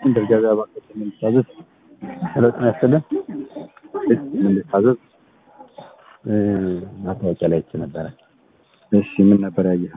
እንደ ገበያ ባንኮች የምንታዘዝ ሄሎ ጤና ይስጥልን። የምንታዘዝ ማስታወቂያ ላይ አይቼ ነበረ። እሺ ምን ነበር ያየኸው?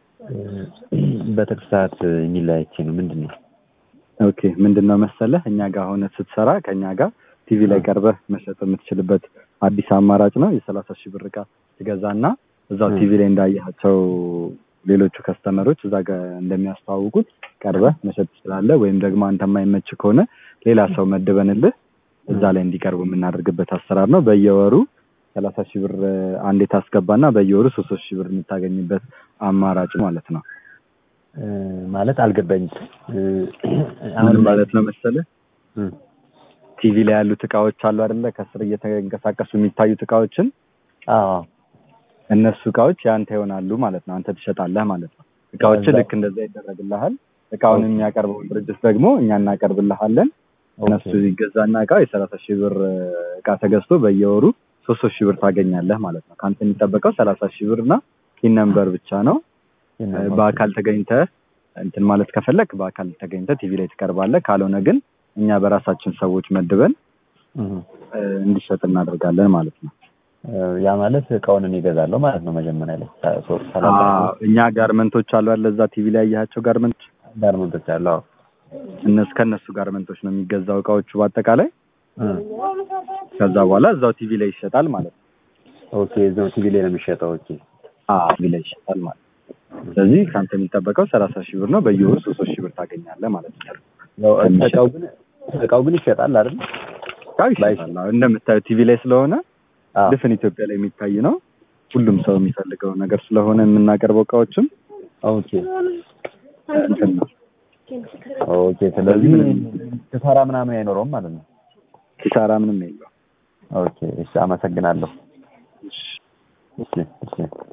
በትርፍ ሰዓት የሚል ላይ አይቼ ነው። ምንድን ነው? ኦኬ ምንድን ነው መሰለህ እኛ ጋር ሆነ ስትሰራ ከእኛ ጋር ቲቪ ላይ ቀርበህ መሸጥ የምትችልበት አዲስ አማራጭ ነው። የሰላሳ ሺህ ብር ዕቃ ትገዛና እዛው ቲቪ ላይ እንዳያቸው ሌሎቹ ከስተመሮች እዛ ጋር እንደሚያስተዋውቁት ቀርበህ መሸጥ ትችላለህ። ወይም ደግሞ አንተ የማይመች ከሆነ ሌላ ሰው መድበንልህ እዛ ላይ እንዲቀርቡ የምናደርግበት አሰራር ነው። በየወሩ ሰላሳ ሺህ ብር አንዴ ታስገባና በየወሩ ሶስት ሶስት ሺህ ብር የምታገኝበት አማራጭ ማለት ነው። ማለት አልገባኝም። አሁን ማለት ነው መሰለህ ቲቪ ላይ ያሉት እቃዎች አሉ አይደለ? ከስር እየተንቀሳቀሱ የሚታዩት እቃዎችን አዎ እነሱ እቃዎች ያንተ ይሆናሉ ማለት ነው። አንተ ትሸጣለህ ማለት ነው። እቃዎችን ልክ እንደዛ ይደረግልሃል። እቃውን የሚያቀርበውን ድርጅት ደግሞ እኛ እናቀርብልሃለን። እነሱ ይገዛና እቃ የሰላሳ ሺህ ብር እቃ ተገዝቶ በየወሩ ሶስት ሶስት ሺህ ብር ታገኛለህ ማለት ነው። ከአንተ የሚጠበቀው ሰላሳ ሺህ ብር እና ቲን ነምበር ብቻ ነው። በአካል ተገኝተህ እንትን ማለት ከፈለክ በአካል ተገኝተህ ቲቪ ላይ ትቀርባለህ። ካልሆነ ግን እኛ በራሳችን ሰዎች መድበን እንዲሸጥ እናደርጋለን ማለት ነው። ያ ማለት እቃውን እኔ እገዛለሁ ማለት ነው። መጀመሪያ ላይ እኛ ጋርመንቶች አሉ አለ እዛ ቲቪ ላይ ያያቸው ጋርመንት ጋርመንቶች አሉ። አዎ እነሱ ከእነሱ ጋርመንቶች ነው የሚገዛው እቃዎቹ በአጠቃላይ። ከዛ በኋላ እዛው ቲቪ ላይ ይሸጣል ማለት ነው። ኦኬ እዛው ቲቪ ላይ ነው የሚሸጠው። ኦኬ ቲቪ ላይ ይሸጣል ማለት ነው። ስለዚህ ከአንተ የሚጠበቀው ሰላሳ ሺህ ብር ነው። በየወሩ ሶስት ሶስት ሺህ ብር ታገኛለህ ማለት ነው። እቃው ግን እቃው ግን ይሸጣል አይደል? እቃው ይሸጣል። እንደምታየው ቲቪ ላይ ስለሆነ ድፍን ኢትዮጵያ ላይ የሚታይ ነው። ሁሉም ሰው የሚፈልገው ነገር ስለሆነ የምናቀርበው እቃዎችም ኦኬ እንትን ነው። ኦኬ። ስለዚህ ኪሳራ ምናምን አይኖረውም ማለት ነው። ኪሳራ ምንም የለውም። ኦኬ። እሺ፣ አመሰግናለሁ። እሺ፣ እሺ።